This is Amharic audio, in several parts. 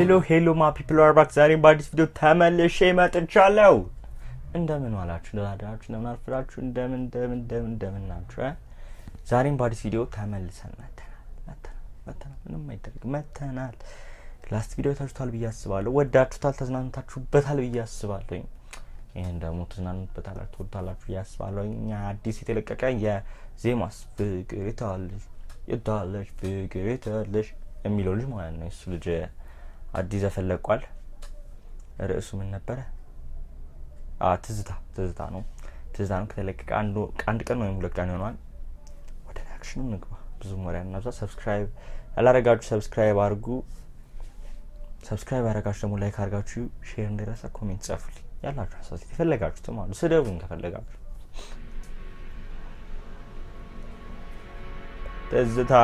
ሄሎ ሄሎ ማ ፒፕል አር ባክ ዛሬም በአዲስ ቪዲዮ ተመልሼ መጥቻለሁ። እንደምን ዋላችሁ? እንደምን አደራችሁ? እንደምን አርፍዳችሁ? እንደምን እንደምን እንደምን እንደምን ናችሁ? እ? ዛሬም በአዲስ ቪዲዮ ተመልሰን መተናል መተናል መተናል። ምንም አይደረግም መተናል። ላስት ቪዲዮ ታችሁታል ብዬ አስባለሁ። ወዳችሁታል፣ ተዝናንታችሁበታል ብዬ አስባለሁ። ይህን ደግሞ ተዝናኑበታላችሁ፣ ትወዱታላችሁ ብዬ አስባለሁ። እኛ አዲስ የተለቀቀ የዜማስ ፍቅር የታለች የታለች ፍቅር የታለች የሚለው ልጅ ማለት ነው። እሱ ልጅ አዲስ ዘፈን ለቋል። ርዕሱ ምን ነበረ? ትዝታ ትዝታ ነው። ትዝታ ነው ከተለቀቀ አንድ ቀን ወይም ሁለት ቀን ይሆኗል። ወደ ሪያክሽኑ ንግባ። ብዙ ወሬ እናብዛ። ሰብስክራይብ ያላረጋችሁ ሰብስክራይብ አድርጉ። ሰብስክራይብ ያደረጋችሁ ደግሞ ላይክ አድርጋችሁ ሼር እንዳይረሳ፣ ኮሜንት ጻፉልኝ። ያላችሁ ሀሳብ የፈለጋችሁትም አሉ ስደቡኝ ከፈለጋችሁ። ትዝታ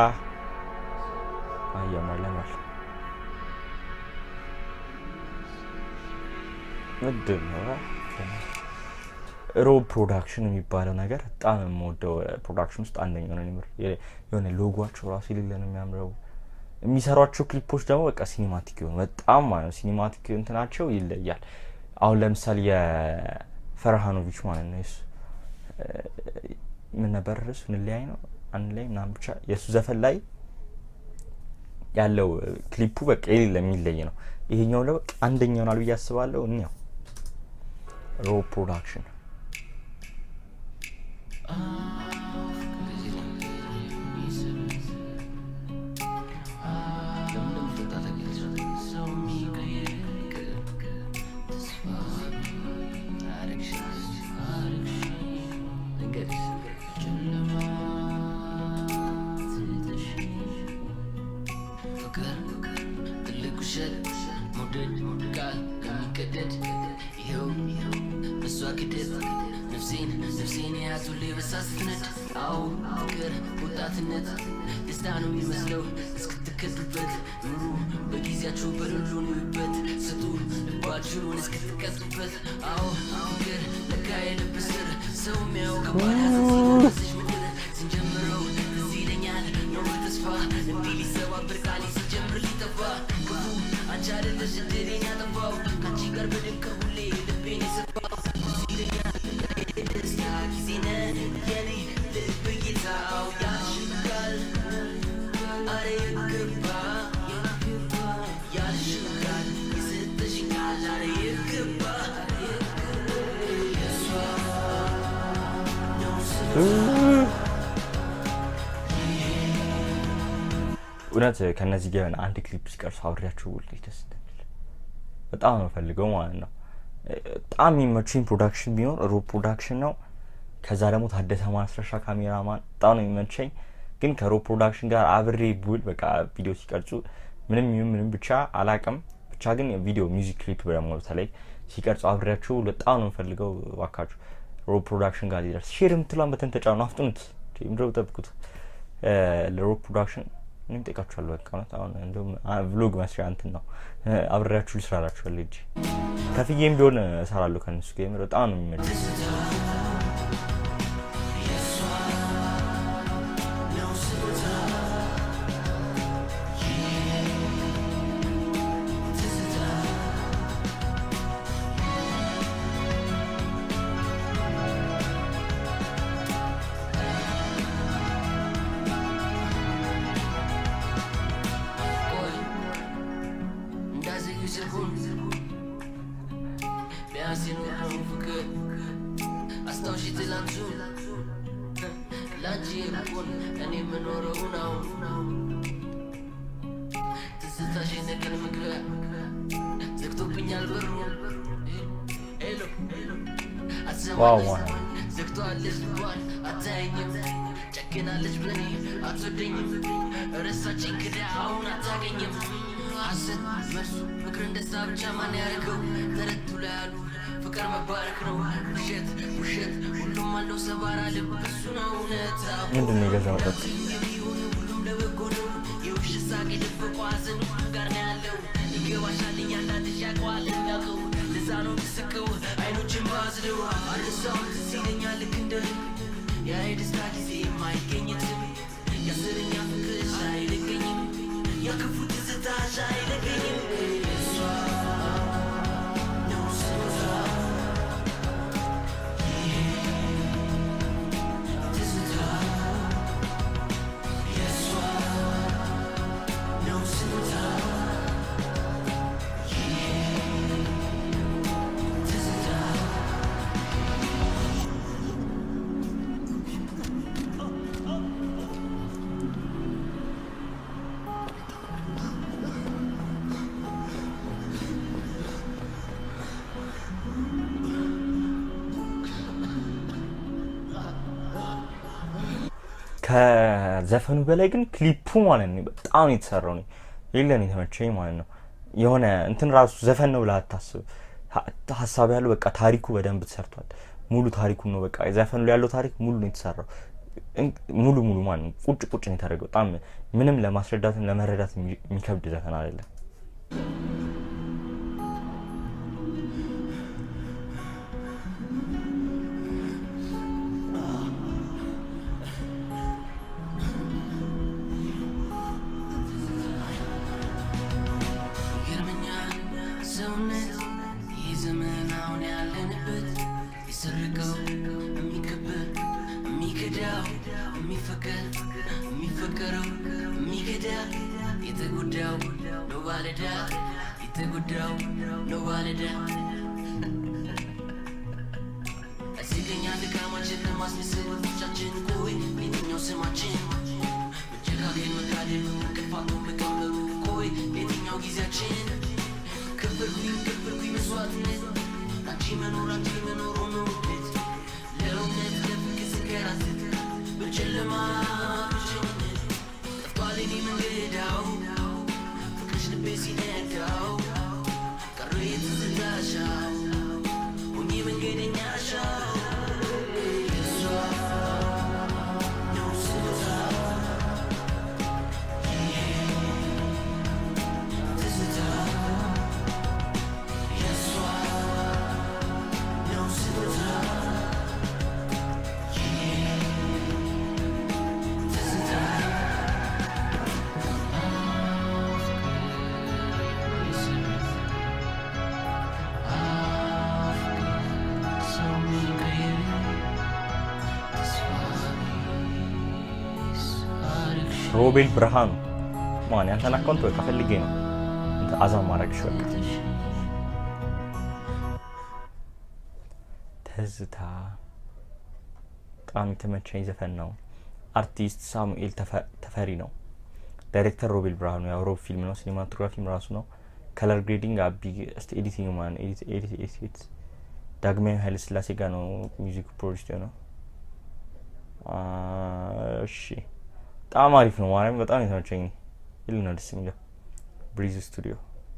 አያማለማል ምንድን ነው ሮብ ፕሮዳክሽን የሚባለው ነገር በጣም የምወደው ፕሮዳክሽን ውስጥ አንደኛው ነው። ምር የሆነ ሎጓቸው ራሱ የሌለ ነው የሚያምረው። የሚሰሯቸው ክሊፖች ደግሞ በቃ ሲኒማቲክ የሆኑ በጣም ማለት ሲኒማቲክ እንትናቸው ይለያል። አሁን ለምሳሌ የፈርሃኖቪች ማለት ነው የሱ ምን ነበር ርዕሱ እንለያይ ነው አንድ ላይ ምናምን ብቻ የእሱ ዘፈን ላይ ያለው ክሊፑ በቃ የሌለ የሚለይ ነው። ይሄኛው ደግሞ አንደኛ ይሆናል ብዬ አስባለሁ። እኒያው ሮ ፕሮዳክሽን ነፍሴን የያዙ ሌበሳ ስትነድ አዎ ፍቅር ወጣትነት ደስታ ነው የሚመስለው እስክትከዱበት ኑሩ በጊዜያችሁ በሌሉ ኑሩበት ስጡ ልባችሁን እስክትቀጡበት አዎ ፍቅር ለካ የልብ ስር ሰው የሚያው ከባዳስሽ ምድር ስንጀምረው ትዝ ይለኛል ነው ተስፋ እንዲህ ሊሰባብር ቃሌ ሲጀምር ሊጠፋ ክፉ አንቺ አይደለሽ እድሌን ያጠፋው ከአንቺ ጋር በድንቅ ሁሌ ልቤን የሰፋው ትዝ ይለኛል ደስታ ጊዜ ነን የኔ ልብ ጌታው ያሽጋል አረ ይገባ ያሽጋል የሰጠሽኛል አረ ይገባ የሷ ነው እውነት ከነዚህ ጋር አንድ ክሊፕ ሲቀርሱ አብሬያቸው ውል ደስ እንደሚል በጣም ነው ፈልገው ማለት ነው። በጣም የሚመችኝ ፕሮዳክሽን ቢኖር ሮብ ፕሮዳክሽን ነው። ከዛ ደግሞ ታደሰ ማስረሻ ካሜራማን በጣም ነው የሚመቸኝ። ግን ከሮብ ፕሮዳክሽን ጋር አብሬ ቡል በቃ ቪዲዮ ሲቀርጹ ምንም ይሁን ምንም ብቻ አላቅም ብቻ ግን ቪዲዮ ሚውዚክ ክሊፕ ደግሞ በተለይ ሲቀርጹ አብሬያቸው በጣም ነው የምፈልገው። እባካችሁ ሮብ ፕሮዳክሽን ጋር ሊደርስ ሼር የምትሏን በተን ተጫኑ፣ አፍጥኑት። ምድረው ጠብቁት ለሮብ ፕሮዳክሽን እኔም ጠይቃችኋለሁ። በቃ እውነት አሁን እንዲሁም ቭሎግ መስሪያ እንትን ነው አብሬያችሁ ልስራላችኋል እንጂ ከፍዬም ቢሆን እሰራለሁ ከእነሱ ጋር የምር በጣም ነው የሚመቸኝ። ቢያንስ የኖረው ፍቅር አስታውሺ ትላንቱ ላንቺ የምሆን እኔ የምኖረው ነው ትዝታሽ የነገን ምግቢያ ዘግቶብኛል በሩ ሄሎ ዋው ዋው አትሰማለች ዘግተዋለች ልቧን አታየኝም ጨክናለች በኔ አትወደኝም ረሳችኝ ክዳ አሁን አታገኝም ሐሰት መልሱ ፍቅር እንደዛ ብቻ ማን ያደርገው ተረቱ ላይ ያሉ ፍቅር መባረክ ነው ውሸት ውሸት ሁሉም አለው ሰባራ ልብ እሱ ነው እውነት ምንድን ነው የገዛ መጠጥ የሚሆኑ ሁሉም ለበጎ ነው የውሸት ሳቅ የደበቁ ሐዘን ሁሉም ጋር ነው ያለው ይገባሻል እያንዳንድሽ ያውቀዋል የሚያውቀው ለዛ ነው ምስቀው አይኖችን ባዝለው አልሳውን ትዝ ይለኛል ልክ እንደ ልብ ያ የደስታ ጊዜ የማይገኝትም የአስረኛ ፍቅርሽ አይለቀኝም የክፉ ትዝታሽ አይለቀኝም ከዘፈኑ በላይ ግን ክሊፑ ማለት ነው በጣም ነው የተሰራው ነው የለን የተመቸኝ ማለት ነው። የሆነ እንትን ራሱ ዘፈን ነው ብለህ አታስብ። ሀ- ሀሳብ ያለው በቃ ታሪኩ በደንብ ተሰርቷል። ሙሉ ታሪኩ ነው በቃ ዘፈኑ ላይ ያለው ታሪክ ሙሉ ነው የተሰራው እን- ሙሉ ሙሉ ማለት ነው ቁጭ ቁጭ ነው የተደረገው። በጣም ምንም ለማስረዳትም ለመረዳት የሚ- የሚከብድ ዘፈን አይደለም። ይገርመኛል ሰውነት ይህ ዘመን አሁን ያለንበት የሰረቀው የሚከበር የሚከዳው የሚፈቀር የሚፈቀረው የሚከዳ የተጎዳው ነው ባለዳ የተጎዳው ነው ባለዳ እዚገኛ ድካማችን ለማስመሰል ወቶቻችን ቆይ የትኛው ስማችን መጨካከን መካደል ክፋቱ መቀበሩ ቆይ የትኛው ጊዜያችን ከበርኩኝ ከበርኩኝ መስዋዕትነት አንቺ መኖር አንቺ መኖር ሆኖበት ለእውነት ለፍቅር ስንከራተት በጨለማ ብቸኝነት ጠፍቷል የኔ መንገዳው ፍቅርሽ ልቤ ሲነዳው ቀረ የትዝታሻው ሆኜ መንገደኛሻው የእሷ ነው ስታ ትዝታ የእሷ ነው ስታ ትዝታ ሰው ቀይር ተስፋ ቢስ አርግሽ ሮቤል ብርሃኑ ማን ያንተን አካውንት በቃ ፈልጌ ነው እንትን አዛም ማድረግሽ በቃ ትዝታ በጣም የተመቸኝ ዘፈን ነው። አርቲስት ሳሙኤል ተፈ- ተፈሪ ነው። ዳይሬክተር ሮቤል ብርሃኑ ያው ሮብ ፊልም ነው። ሲኒማቶግራፊም ራሱ ነው። ከለር ግሬዲንግ አቢ ስት ኤዲቲንግ ማን ኤዲት ኤዲት ኤዲት ዳግማዊ ኃይለ ስላሴ ጋር ነው ሚውዚክ ፕሮዲስ ነው። እሺ በጣም አሪፍ ነው። ማርያም በጣም የተመቸኝ ይል ነው ደስ የሚለው ብሪዝ ስቱዲዮ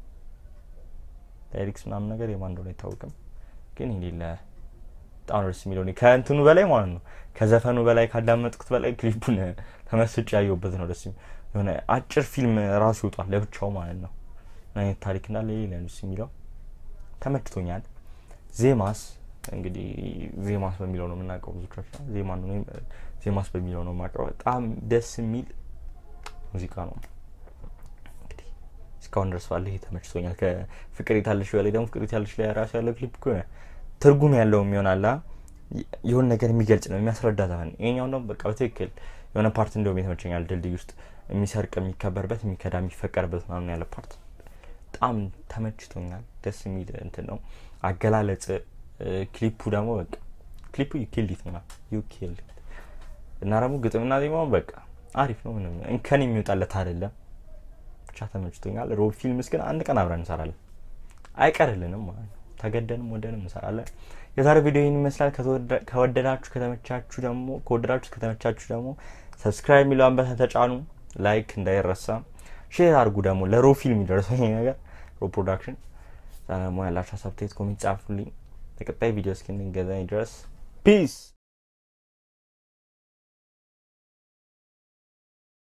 ዳይሬክስ ምናምን ነገር የማን እንደሆነ አይታወቅም፣ ግን የሌለ በጣም ነው ደስ የሚለው እኔ ከእንትኑ በላይ ማለት ነው ከዘፈኑ በላይ ካዳመጥኩት በላይ ክሊፑን ተመስጬ ያየሁበት ነው። ደስ የሚ- የሆነ አጭር ፊልም ራሱ ይወጣል ለብቻው ማለት ነው። ምን አይነት ታሪክ እንዳለ የሌለ ነው ደስ የሚለው ተመችቶኛል። ዜማስ እንግዲህ ዜማስ በሚለው ነው የምናውቀው ብዙዎቻችን ዜማ ነው እኔም ዜማስ በሚለው ነው የማውቀው። በጣም ደስ የሚል ሙዚቃ ነው። እንግዲህ እስካሁን ድረስ ባለ ይሄ ተመችቶኛል። ከፍቅር የታለሽ በላይ ደግሞ ፍቅር የታለሽ ላይ ራሱ ያለው ክሊፕ እኮ የሆነ ትርጉም ያለው የሚሆናላ የሆነ ነገር የሚገልጽ ነው የሚያስረዳ ዘፈን። ይሄኛው ደግሞ በቃ በትክክል የሆነ ፓርት እንዲሁም የተመቸኛል። ድልድይ ውስጥ የሚሰርቅ የሚከበርበት የሚከዳ የሚፈቀርበት ምናምን ያለ ፓርት በጣም ተመችቶኛል። ደስ የሚል እንትን ነው አገላለጽ። ክሊፑ ደግሞ በቃ ክሊፑ ዩኪልዲት ምናምን ዩኪልዲት እና ደግሞ ግጥምና ዜማውን በቃ አሪፍ ነው። ምንም እንከን የሚወጣለት አይደለም። ብቻ ተመችቶኛል። ሮብ ፊልምስ ግን አንድ ቀን አብረን እንሰራለን፣ አይቀርልንም ማለት ነው። ተገደንም ወደንም እንሰራለን። የዛሬ ቪዲዮ ይህን ይመስላል። ከተወደ- ከወደዳችሁ ከተመቻችሁ ደግሞ ከወደዳችሁ ከተመቻችሁ ደግሞ ሰብስክራይብ የሚለውን በተን ተጫኑ። ላይክ እንዳይረሳ፣ ሼር አድርጉ። ደግሞ ለሮ ፊልም የሚደርሰው ይሄ ነገር ሮ ፕሮዳክሽን ደግሞ ያላችሁ ሀሳብ፣ ኮሜንት ጻፉልኝ። በቀጣይ ቪዲዮ እስክንገናኝ ድረስ ፒስ